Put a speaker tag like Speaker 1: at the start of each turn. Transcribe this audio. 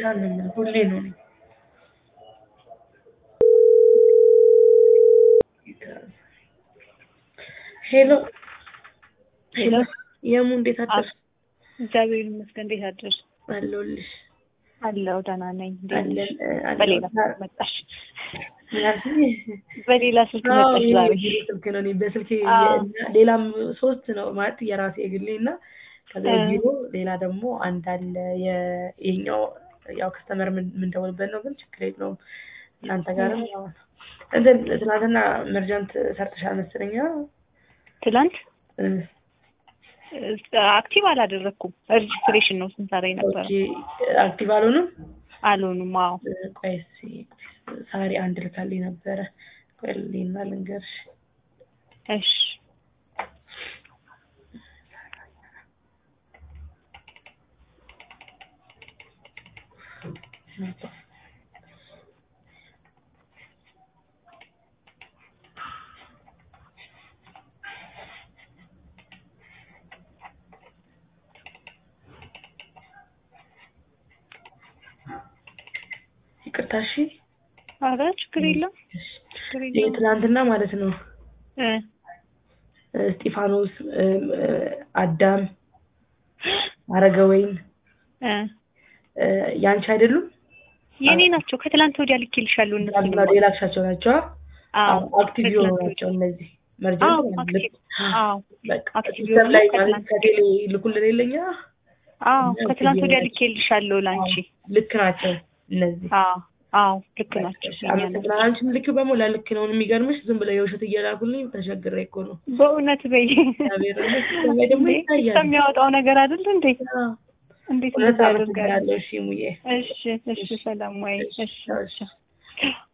Speaker 1: ጌታ ነው የምልህ ሁሌ ነው እኔ ሄሎ ሄሎ የሙ እንዴት አደርሽ?
Speaker 2: እግዚአብሔር ይመስገን። እንዴት አደርሽ?
Speaker 1: አለሁልሽ
Speaker 2: አለሁ ደህና ነኝ። እንዴት ነሽ?
Speaker 1: አለን
Speaker 2: በሌላ
Speaker 1: አለን
Speaker 2: ስልክ መጣሽ?
Speaker 1: ምናልሽ
Speaker 2: በሌላ ስልክ መጣሽ ዛሬ?
Speaker 1: የግሌ ስልክ ነው። እኔ በስልኬ
Speaker 2: አዎ።
Speaker 1: እና ሌላም ሶስት ነው ማለት የራሴ የግሌ እና ከዛ
Speaker 2: እ።
Speaker 1: የቢሮ ሌላ ደግሞ አንድ አለ። የ- ይሄኛው ያው ከስተመር የምንደውልበት ነው፣ ግን ችግር የለውም። እናንተ ጋርም ያው ነው። እንትን ትናንትና መርጃንት ሰርተሻል መሰለኝ። አ?
Speaker 2: ትላንት
Speaker 1: እ።
Speaker 2: አክቲቭ አላደረኩም። ሬጅስትሬሽን ነው ስንሰራ የነበረ።
Speaker 1: ኦኬ አክቲቭ አልሆንም።
Speaker 2: አልሆኑም። አዎ
Speaker 1: እ፣ ቆይ እስኪ ሳሪ አንድ ልካልኝ ነበረ። ቆይ ልሂድና ልንገርሽ።
Speaker 2: እሺ
Speaker 1: ይቅርታ እሺ።
Speaker 2: ኧረ ችግር የለም ችግር
Speaker 1: ይሄ
Speaker 2: የለም።
Speaker 1: ትናንትና ማለት ነው
Speaker 2: እ
Speaker 1: እስጢፋኖስ እም፣ እ፣ አዳም አረገወይን
Speaker 2: እ
Speaker 1: እ፣ ያንቺ አይደሉም?
Speaker 2: የኔ ናቸው። ከትላንት ወዲያ ልኬልሻለሁ እነሱን።
Speaker 1: ትናንትና የላክሻቸው ናቸው?
Speaker 2: አዎ
Speaker 1: አክቲቭ የሆኑ
Speaker 2: ከትላንት
Speaker 1: ናቸው
Speaker 2: ወዲያ።
Speaker 1: እነዚህ
Speaker 2: አዎ
Speaker 1: መርጀንት
Speaker 2: አክቲቭ አዎ
Speaker 1: በቃ
Speaker 2: አክቲቭ
Speaker 1: ሲስተም ላይ
Speaker 2: የሆኑ
Speaker 1: ማለት
Speaker 2: ከትላንት
Speaker 1: ከቴሌ ልኩልን የለኛ
Speaker 2: አዎ
Speaker 1: እና
Speaker 2: ከትላንት
Speaker 1: አክቲቭ
Speaker 2: ወዲያ
Speaker 1: የሆኑ
Speaker 2: ልኬልሻለሁ ላንቺ።
Speaker 1: ልክ ናቸው እነዚህ።
Speaker 2: አዎ አዎ ልክ ናቸው።
Speaker 1: እሺ፣
Speaker 2: የኛ ናቸው።
Speaker 1: አመሰግናለሁ። አንቺም ልኪው በሞላ ልክ ነው። የሚገርምሽ ዝም ብለው የውሸት እየላኩልኝ ተቸግሬ እኮ ነው።
Speaker 2: በእውነት በይ
Speaker 1: እግዚአብሔር ይመስገን። ሲስተም ላይ ደግሞ
Speaker 2: እንዴ
Speaker 1: ይታያል።
Speaker 2: ከሚያወጣው ነገር አይደል እንዴ?
Speaker 1: አዎ።
Speaker 2: እንዴት
Speaker 1: እውነት
Speaker 2: እንደዛ ያደርጋል?
Speaker 1: አመሰግናለሁ። እሺ ሙዬ
Speaker 2: እሺ እሺ ሰላም ወይ እሺ
Speaker 1: እሺ።
Speaker 2: እሺ